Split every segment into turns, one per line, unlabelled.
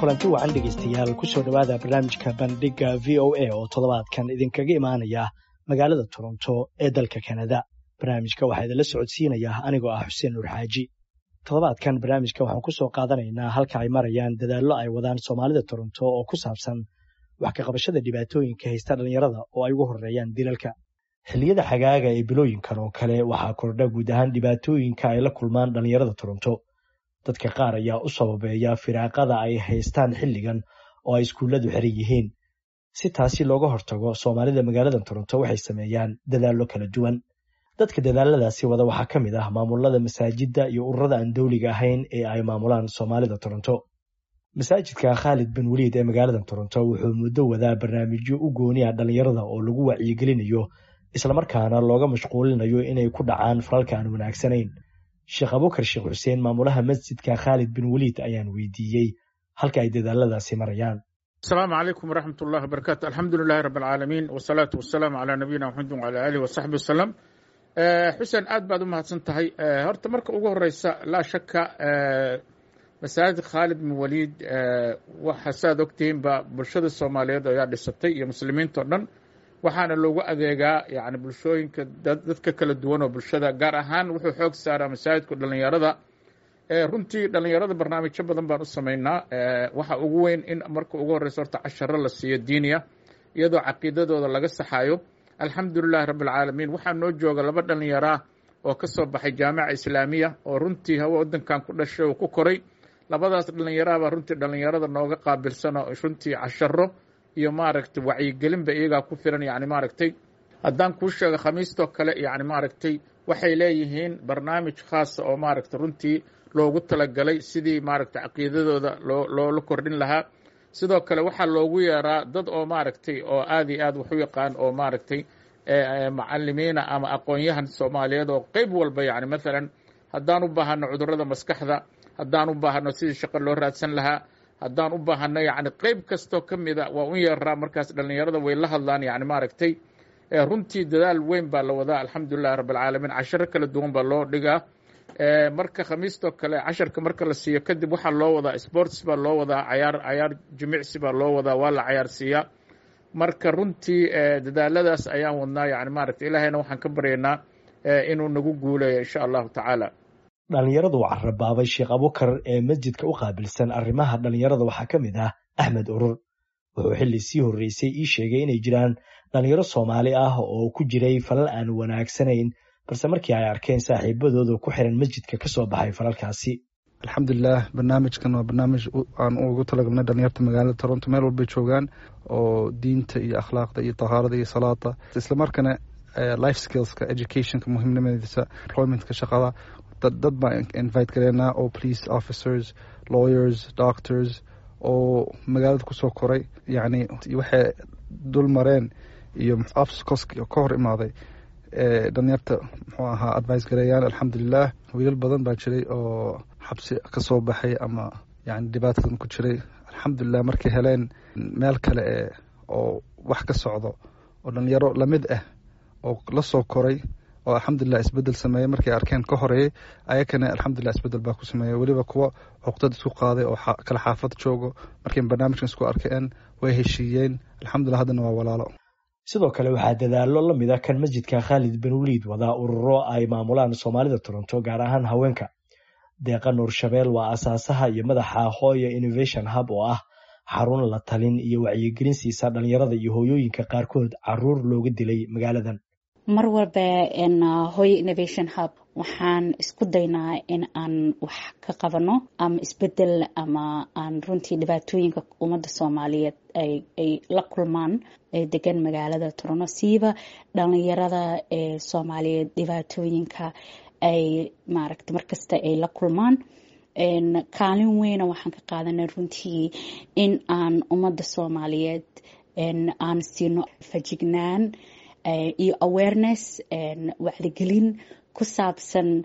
kulanti wacan dhegaystayaal kusoo dhowaada barnaamijka bandhigga v o a oo toddobaadkan idinkaga imaanaya magaalada toronto ee dalka kanada barnaamijka waxaa idinla socodsiinaya anigoo ah xuseen nuur xaaji toddobaadkan barnaamijka waxaan ku soo qaadanaynaa halka ay marayaan dadaallo ay wadaan soomaalida toronto oo ku saabsan wax ka qabashada dhibaatooyinka haysta dhallinyarada oo ay ugu horreeyaan dilalka xilliyada xagaaga ee bilooyinkan oo kale waxaa kordha guud ahaan dhibaatooyinka ay la kulmaan dhallinyarada toronto dadka qaar ayaa u sababeeya firaaqada ay haystaan xilligan oo ay iskuulladu xiran yihiin si taasi looga hortago soomaalida magaalada toronto waxay sameeyaan dadaallo kala duwan dadka dadaaladaasi wada waxaa ka mid ah maamulada masaajidda iyo ururada aan dowliga ahayn ee ay maamulaan soomaalida toronto masaajidka khaalid bin weliid ee magaalada toronto wuxuu muddo wadaa barnaamijyo u gooniya dhallinyarada oo lagu wacyigelinayo islamarkaana looga mashquulinayo inay ku dhacaan falalka aan wanaagsanayn sheekh abukar sheekh xuseen maamulaha masjidka khaalid bin weliid ayaan weydiiyey halka ay dadaaladaasi marayaan
asalaamu calaykum waraxmat ullahi wabarakatu alxamdu lilahi rabb alcaalamiin wasalaatu wasalaamu calaa nabiyina maxamedin wala aalihi wasaxbi wasalam xuseen aad baad u mahadsan tahay horta marka ugu horeysa laa shaka masaajid khaalid bin waliid waxa saaad ogtihiinba bulshada soomaaliyeed ayaa dhisatay iyo muslimiinta o dhan waxaana loogu adeegaa yani bulshooyinka dadka kala duwan oo bulshada gaar ahaan wuxuu xoog saaraa masaajidku dhallinyarada runtii dhallinyarada barnaamijyo badan baan u samaynaa waxa ugu weyn in marka ugu horeysa horta casharo la siiyo diiniya iyadoo caqiidadooda laga saxayo alxamdu lilahi rabbi alcaalamiin waxaa noo jooga laba dhallinyaraa oo ka soo baxay jaamica islaamiya oo runtii hawa waddankan ku dhashay oo ku koray labadaas dhallinyaraabaa runtii dhallinyarada nooga qaabilsano runtii casharo iyo maaragtay wacyigelinba iyagaa ku filan yani maaragtay haddaan kuu sheego khamiistoo kale yani maaragtay waxay leeyihiin barnaamij khaasa oo maaragtay runtii loogu talagalay sidii maaragtay caqiidadooda loo loola kordhin lahaa sidoo kale waxaa loogu yeeraa dad oo maaragtay oo aad iyo aad wax u yaqaan oo maaragtay macalimiina ama aqoon-yahan soomaaliyeed oo qeyb walba yani maalan haddaan u baahano cudurrada maskaxda haddaan u baahano sidii shaqo loo raadsan lahaa haddaan u baahano yani qeyb kastoo ka mida waa u yeeraa markaas dhallinyarada way la hadlaan yani maaragtay runtii dadaal weyn baa la wadaa alxamdulilahi rabb alcaalamiin casharo kala duwan baa loo dhigaa marka khamiistoo kale casharka marka la siiyo kadib waxaa loo wadaa sports baa loo wadaa cayaar cayaar jimicsi baa loo wadaa waa la cayaarsiiyaa marka runtii dadaaladaas ayaan wadnaa yani maaragtay ilaahayna waxaan ka baryaynaa inuu nagu guuleeyo insha allahu tacaala
dhallinyaradu carabaabay sheekh abukar ee masjidka u qaabilsan arrimaha dhallinyarada waxaa ka mid ah axmed urur wuxuu xilli sii horreysay ii sheegay inay jiraan dhallinyaro soomaali ah oo ku jiray falal aan wanaagsanayn balse markii ay arkeen saaxiibadooda ku xiran masjidka ka soo baxay falalkaasi
alxamdulilah barnaamijkan waa barnaamij aan ugu talagalnay dhalinyarta magaalada toronto meel walbay joogaan oo diinta iyo akhlaaqda iyo tahaarada iyo salaada islamarkaana life skillska educationka muhiimnimadiisa employmentka shaqada dad baan invite gareynaa oo police officers lawyers doctors oo magaalada kusoo koray yacni waxay dul mareen iyo obstacles ka hor imaaday dhalinyarta muxuu ahaa advice gareeyaan alxamdulilah wiilal badan baa jiray oo xabsi ka soo baxay ama yani dhibaatadan ku jiray alxamdulilah markay heleen meel kale e oo wax ka socdo oo dhalinyaro lamid ah oo la soo koray oo alxamdulilah isbedel sameeyey markay arkeen ka horeeyey ayakana alxamdulilah isbedel baa ku sameeyey weliba kuwa cuqdad isku qaaday oo kala xaafad joogo markay barnaamijkan isku arkeen way heshiiyeen alxamdulilah haddana waa walaalo
sidoo kale waxaa dadaallo la mid a kan masjidka khaalid bin weliid wadaa ururo ay maamulaan soomaalida toronto gaar ahaan haweenka deeqa nuur shabeel waa asaasaha iyo madaxa hooya innovation hub oo ah xarun la talin iyo wacyigelin siisa dhalinyarada iyo hooyooyinka qaarkood caruur looga dilay magaaladan
mar walba hooyo innovation hub waxaan isku daynaa in aan wax ka qabano ama isbedel ama aan runtii dhibaatooyinka ummadda soomaaliyeed ay la kulmaan degan magaalada toronto siiba dhalinyarada ee soomaaliyeed dhibaatooyinka ay maaragta markasta ay la kulmaan kaalin weyna waxaan ka qaadanay runtii in aan ummadda soomaaliyeed aan siino fajignaan iyo awareness wacdigelin ku saabsan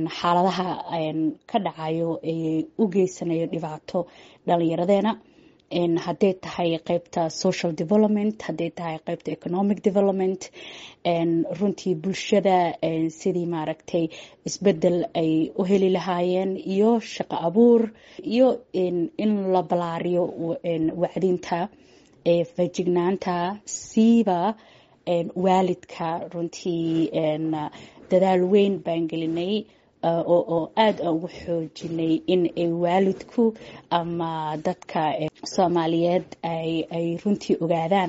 xaaladaha ka dhacayo ee u geysanayo dhibaato dhalinyaradeena hadday tahay qeybta social development hadday tahay qeybta economic development runtii bulshada sidii maaragtay isbedel ay u heli lahaayeen iyo shaqo abuur iyo in la balaariyo wacdinta fajignaanta siiba waalidka runtii dadaal weyn baan gelinay oo aada aan ugu xoojinay in ay waalidku ama dadka soomaaliyeed ay runtii ogaadaan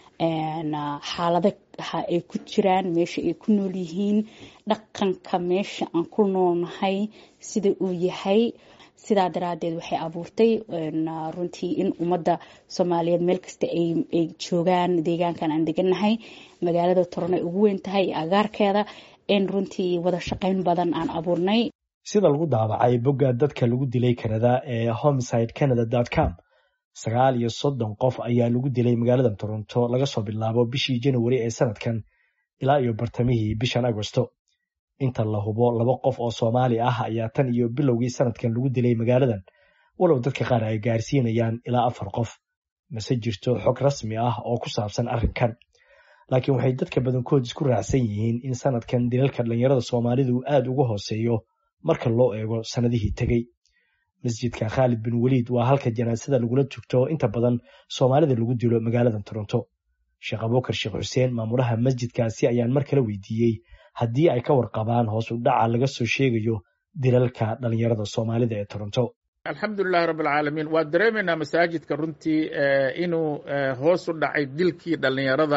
xaalada ay ku jiraan meesha ay ku nool yihiin dhaqanka meesha aan ku noolnahay sida uu yahay sidaa daraadeed waxay abuurtay runtii in ummadda soomaaliyeed meel kasta ay joogaan deegaankan aan deganahay magaalada toron ay ugu weyn tahay iyo agaarkeeda in runtii wada shaqayn badan aan abuurnay
sida lagu daabacay bogga dadka lagu dilay kanada ee homeside canada dot com sagaal iyo soddon qof ayaa lagu dilay magaalada toronto laga soo bilaabo bishii januari ee sanadkan ilaa iyo bartamihii bishan agosto inta la hubo laba qof oo soomaali ah ayaa tan iyo bilowgii sanadkan lagu dilay magaaladan walow dadka qaar ay gaarsiinayaan ilaa afar qof mase jirto xog rasmi ah oo ku saabsan arrinkan laakiin waxay dadka badankood isku raacsan yihiin in sanadkan dilalka dhallinyarada soomaalidu aada uga hooseeyo marka loo eego sannadihii tegey masjidka khaalid bin weliid waa halka janaasada lagula tugto inta badan soomaalida lagu dilo magaalada toronto sheekh abukar sheekh xuseen maamulaha masjidkaasi ayaan mar kale weydiiyey haddii ay ka warqabaan hoos u dhaca laga soo sheegayo dilalka dhallinyarada soomaalida ee toronto
alxamdulilahi rabbilcaalamiin waa dareemaynaa masaajidka runtii inuu hoos u dhacay dilkii dhallinyarada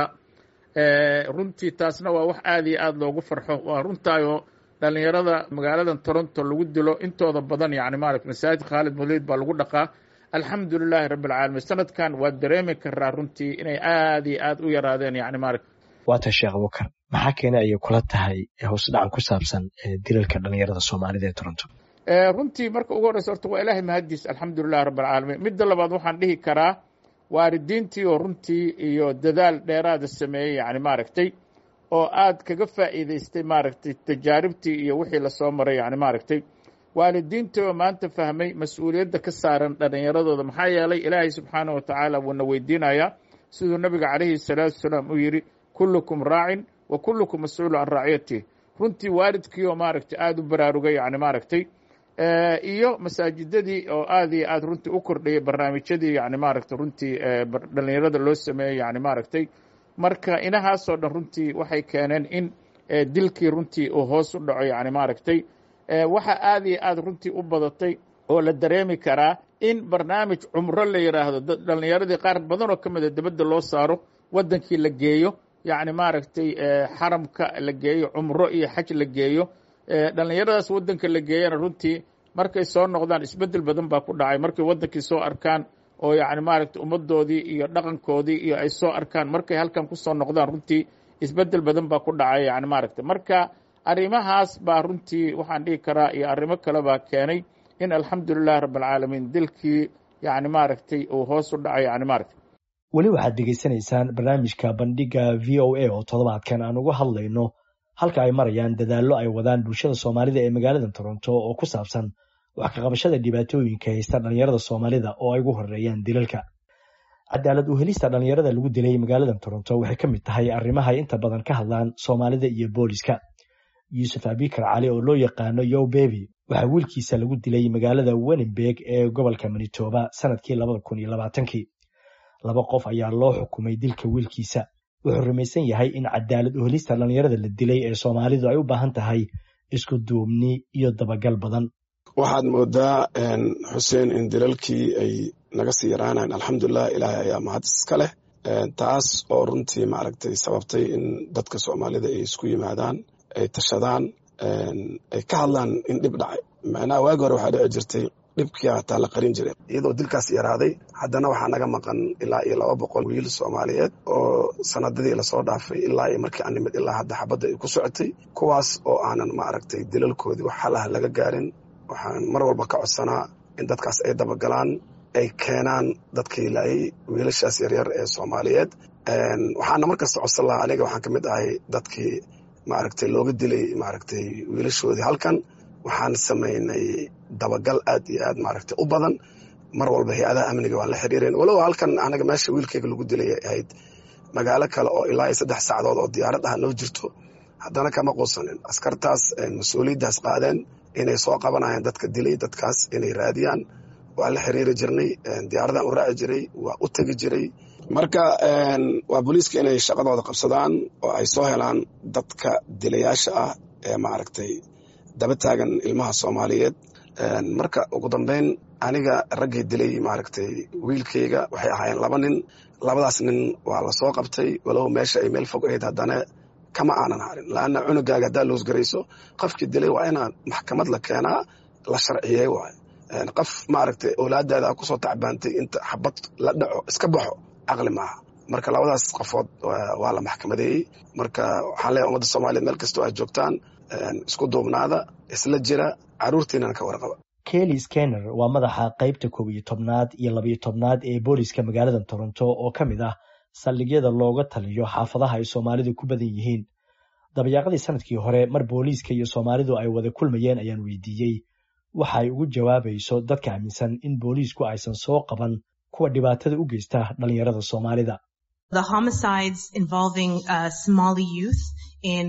runtii taasna waa wax aada iyo aada loogu farxo waa runtaayoo dhallinyarada magaaladan toronto lagu dilo intooda badan yani maarata masaajid khaalid muliid baa lagu dhaqaa alxamdu lilaahi rabbilcaalamiin sanadkan waa dareemi karaa runtii inay aada iyo aada u yaraadeen yani maarata
waata sheekh abukar maxaa keena ayay kula tahay hoos dhacan ku saabsan dilalka dhallinyarada soomaalida ee toronto
runtii marka ugu horreysa horta waa ilaahay mahadiis alxamdulilahi rabbilcaalamiin midda labaad waxaan dhihi karaa waalidiintii oo runtii iyo dadaal dheeraada sameeyey yani maaragtay oo aad kaga faa'iidaystay maaragtay tajaaribtii iyo wixii lasoo maray yani maaragtay waalidiintii oo maanta fahmay mas-uuliyadda ka saaran dhallinyaradooda maxaa yeelay ilaahay subxaanah wa tacaala wuuna weydiinayaa siduu nabiga calayhi salaatu wasalaam uu yidhi kullukum raacin wa kullukum mas-uulu can raaciyatih runtii waalidkii oo maaragtay aada u baraarugay yani maaragtay iyo masaajidadii oo aad iyo aad runtii u kordhayay barnaamijyadii yani maaragtay runtii dhallinyarada loo sameeyey yani maaragtay marka inahaasoo dhan runtii waxay keeneen in dilkii runtii uu hoos u dhaco yani maaragtay waxa aad iyo aad runtii u badatay oo la dareemi karaa in barnaamij cumro la yidhaahdo dhallinyaradii qaar badan oo ka mida dibadda loo saaro waddankii la geeyo yacni maaragtay xaramka la geeyo cumro iyo xaj la geeyo dhallinyaradaas waddanka la geeyana runtii markay soo noqdaan isbeddel badan baa ku dhacay markay waddankii soo arkaan oo yacni maaragtay ummaddoodii iyo dhaqankoodii iyo ay soo arkaan markay halkan ku soo noqdaan runtii isbeddel badan baa ku dhacay yani maaragtay marka arrimahaas baa runtii waxaan dhihi karaa iyo arrimo kale baa keenay in alxamdulilahi rabbilcaalamiin dilkii yani maaragtay uu hoos u dhacay yani maaragtay
weli waxaad degeysanaysaan barnaamijka bandhiga v o a oo toddobaadkan aan uga hadlayno halka ay marayaan dadaallo ay wadaan bulshada soomaalida ee magaalada toronto oo ku saabsan wax ka qabashada dhibaatooyinka haysta dhallinyarada soomaalida oo ay ugu horeeyaan dilalka cadaalad u helista dhallinyarada lagu dilay magaalada toronto waxay ka mid tahay arrimaha ay inta badan ka hadlaan soomaalida iyo booliska yuusuf abikar cali oo loo yaqaano yow bebi waxaa wiilkiisa lagu dilay magaalada wenenberg ee gobolka manitoba sanadkii labada kun iyo labaatankii laba qof ayaa loo xukumay dilka wiilkiisa wuxuu rumaysan yahay in cadaalad u helista dhallinyarada la dilay ee soomaalidu ay u baahan tahay isku duubni iyo dabagal badan
waxaad moodaa xuseen in dilalkii ay naga sii yaraanayn alxamdulilah ilaahay ayaa mahad iska leh taas oo runtii maaragtay sababtay in dadka soomaalida ay isku yimaadaan ay tashadaan ay ka hadlaan in dhib dhacay macnaha waagi hore waxaa dhici jirtay dhibkii hataa la qarin jiray iyadoo dilkaas yaraaday haddana waxaa naga maqan ilaa iyo laba boqol wiil soomaaliyeed oo sanadadii lasoo dhaafay ilaa iyo markii aan nimid ilaa hadda xabadda ay ku socotay kuwaas oo aanan maaragtay dilalkoodii wax xalaha laga gaarin waxaan mar walba ka codsanaa in dadkaas ay dabagalaan ay keenaan dadkii laayay wiilashaas yaryar ee soomaaliyeed waxaana markasta codsan lahaa aniga waxaan ka mid ahay dadkii maaragtay looga dilay maaragtay wiilashoodii halkan waxaan samaynay dabagal aad iyo aad maaragtay u badan mar walba hay-adaha amniga waan la xiriireen walow halkan anaga meesha wiilkayga lagu dilay ahayd magaalo kale oo ilaa iyo saddex sacdood oo diyaarad ah noo jirto haddana kama quusanin askartaas mas-uuliyaddaas qaadeen inay soo qabanayaan dadka dilay dadkaas inay raadiyaan waa la xiriiri jirnay diyaaradan u raaci jiray waa u tegi jiray marka waa booliiska inay shaqadooda qabsadaan oo ay soo helaan dadka dilayaasha ah ee maaragtay daba taagan ilmaha soomaaliyeed marka ugu dambeyn aniga raggii dilay maaragtay wiilkayga waxay ahaayeen laba nin labadaas nin waa la soo qabtay walow meesha ay meel fog ahayd haddana kama aanan harin laanna cunugaaga haddaa loosgarayso qofkii dilay waa inaa maxkamad la keenaa la sharciyey waay qof maaragtay owlaadaada kusoo tacbaantay inta xabad la dhaco iska baxo caqli maaha marka labadaas qofood waa la maxkamadeeyey marka waxaan leeyahay ummadda soomaliya meel kastoo aad joogtaan isku duubnaada isla jira caruurtiinana ka warqaba
kelly skenner waa madaxa qaybta koob iyo tobnaad iyo labayo tobnaad ee booliska magaalada toronto oo ka mid ah saldhigyada looga taliyo xaafadaha ay soomaalidu ku badan yihiin dabayaaqadii sanadkii hore mar booliiska iyo soomaalidu ay wada kulmayeen ayaan weydiiyey waxa ay ugu jawaabayso dadka aaminsan in booliisku aysan soo qaban kuwa dhibaatada u geysta dhalinyarada soomaalida
The homicides involving uh, Somali youth in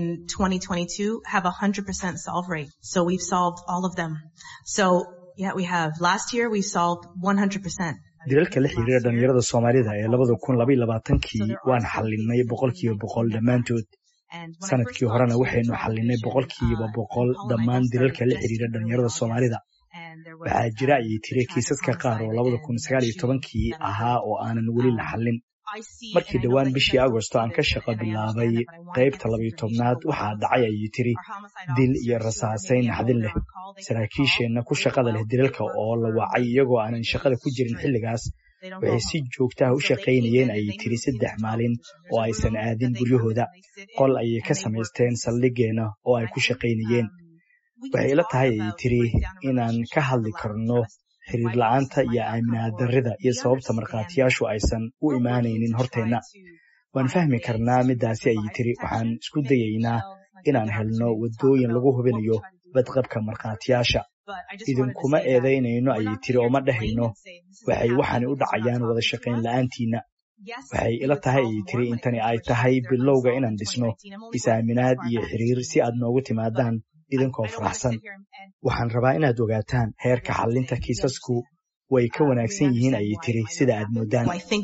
2022 have a 100% solve rate. So we've solved all of them. So yeah, we have. Last year we solved 100%.
dilalka la xiriira dhalinyarada soomaalida ee labada kun labaiyo labaatankii waan xallinay boqolkiiba boqol dhammaantood sanadkii horena waxaynu xallinay boqolkiiba boqol dhammaan dilalka la xiriira dhalinyarada soomaalida waxaa jira ayay tiri kiisaska qaar oo labada kun sagaal iyo tobankii ahaa oo aanan weli la xallin markii dhowaan bishii agosto aan ka shaqo bilaabay qaybta labayo tobnaad waxaa dhacay ayay tiri dil iyo rasaasayn naxdin leh saraakiisheenna ku shaqada leh dilalka oo la wacay iyagoo aanan shaqada ku jirin xilligaas waxay si joogtaha u shaqaynayeen ayay tiri saddex maalin oo aysan aadin guryahooda qol ayay ka samaysteen saldhigeenna oo ay ku shaqaynayeen waxay ila tahay ayay tiri inaan ka hadli karno xiriir la-aanta iyo aaminaad darrida iyo sababta markhaatiyaashu aysan u imaanaynin horteenna waan fahmi karnaa middaasi ayay tiri waxaan isku dayaynaa inaan helno waddooyin lagu hubinayo badqabka markhaatiyaasha idinkuma eedaynayno ayay tiri oo ma dhehayno waxay waxaani u dhacayaan wada shaqayn la'aantiinna waxay ila tahay ayay tiri intani ay tahay bilowga inaan dhisno is-aaminaad iyo xiriir si aad noogu timaadaan idinkoo faraxsan waxaan rabaa inaad ogaataan heerka xallinta kiisasku way ka wanaagsan yihiin ayay tiri sida aad moodaan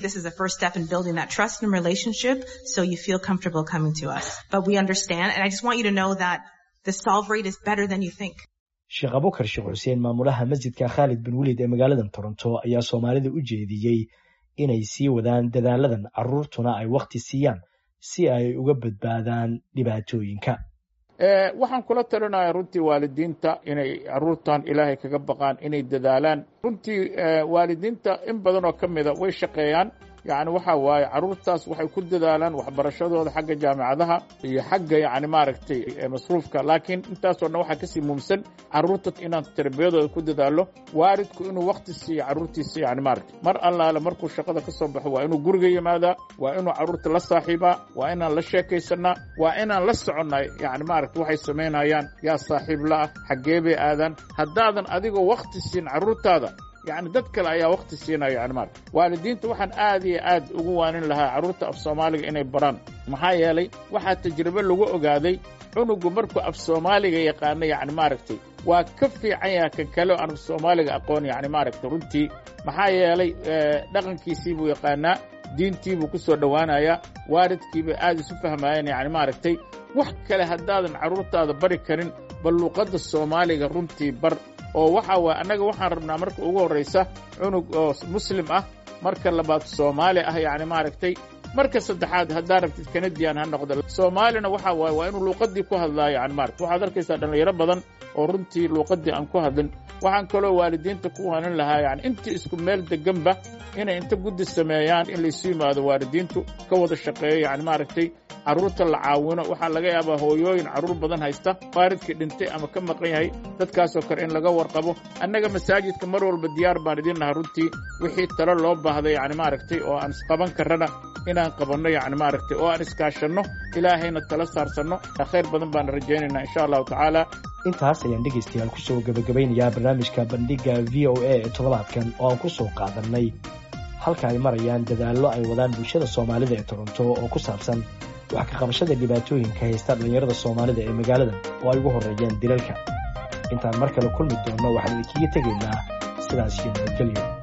sheekh abukar sheekh xuseen maamulaha masjidka khaalid bin welid ee magaalada toronto ayaa soomaalida u jeediyey inay sii wadaan dadaaladan carruurtuna ay wakhti siiyaan si ay uga badbaadaan dhibaatooyinka
waxaan kula talinaya runtii waalidiinta inay caruurtan ilaahay kaga baqaan inay dadaalaan runtii waalidiinta in badan oo ka mida way shaqeeyaan yani waxa waaye caruurtaas waxay ku dadaalaan waxbarashadooda xagga jaamicadaha iyo xagga yani maaragtay masruufka laakiin intaasoo dhan waxaa kasii muumsan caruurta inaan tarbiyadooda ku dadaalo waalidku inuu wakti siiyo caruurtiisa yani maaragtay mar allaale markuu shaqada ka soo baxo waa inuu guriga yimaadaa waa inuu caruurta la saaxiibaa waa inaan la sheekaysanaa waa inaan la soconnay yani maaragtay waxay samaynayaan yaa saaxiib la-ah xaggee bay aadaan haddaadan adigoo wakti siin caruurtaada yani dad kale ayaa wakti siinaya yani maarata waalidiinta waxaan aad iyo aad ugu waanin lahaa carruurta af soomaaliga inay baraan maxaa yeelay waxaa tajribe lagu ogaaday cunugu markuu af soomaaliga yaqaano yani maaragtay waa ka fiican yaha kan kale aan af soomaaliga aqoon yani maaragtay runtii maxaa yeelay dhaqankiisii buu yaqaanaa diintii buu ku soo dhowaanayaa waalidkiibay aad isu fahmaayeen yani maaragtay wax kale haddaadan carruurtaada bari karin bal luuqadda soomaaliga runtii bar oo waxa waye annaga waxaan rabnaa marka ugu horraysa cunug oo muslim ah marka labaad soomaali ah yani maaragtay marka saddexaad haddaa rabtid kanadian ha noqdo soomaalina waxa waaye waa inuu luuqaddii ku hadlaayo yani maarata waxaad arkaysaa dhallinyaro badan oo runtii luuqaddii aan ku hadlin waxaan kaloo waalidiinta ku hanin lahaa yani intii isku meel deganba inay inta guddi sameeyaan in laysu yimaado waalidiintu ka wada shaqeeyo yani maaragtay carruurta la caawino waxaa laga yaabaa hooyooyin carruur badan haysta waalidkii dhintay ama ka maqan yahay dadkaasoo kale in laga warqabo annaga masaajidka mar walba diyaar baan idin naha runtii wixii talo loo baahday yani maaragtay oo aan isqaban karrana inaan qabanno yani maaragtay oo aan iskaashanno ilaahayna tala saarsanno khayr badan baan rajaynaynaa insha allahu tacaala
intaas ayaan dhegaystayaal kusoo gebagabaynayaa barnaamijka bandhigga v o a ee toddobaadkan oo aan ku soo qaadannay halka ay marayaan dadaallo ay wadaan bulshada soomaalida ee toronto oo ku saabsan wax ka qabashada dhibaatooyinka haysta dhallinyarada soomaalida ee magaalada oo ay ugu horreeyaan dilalka intaan mar kale kulmi doonno waxaan idinkaga tegaynaa sidaas iyo nabadgelyo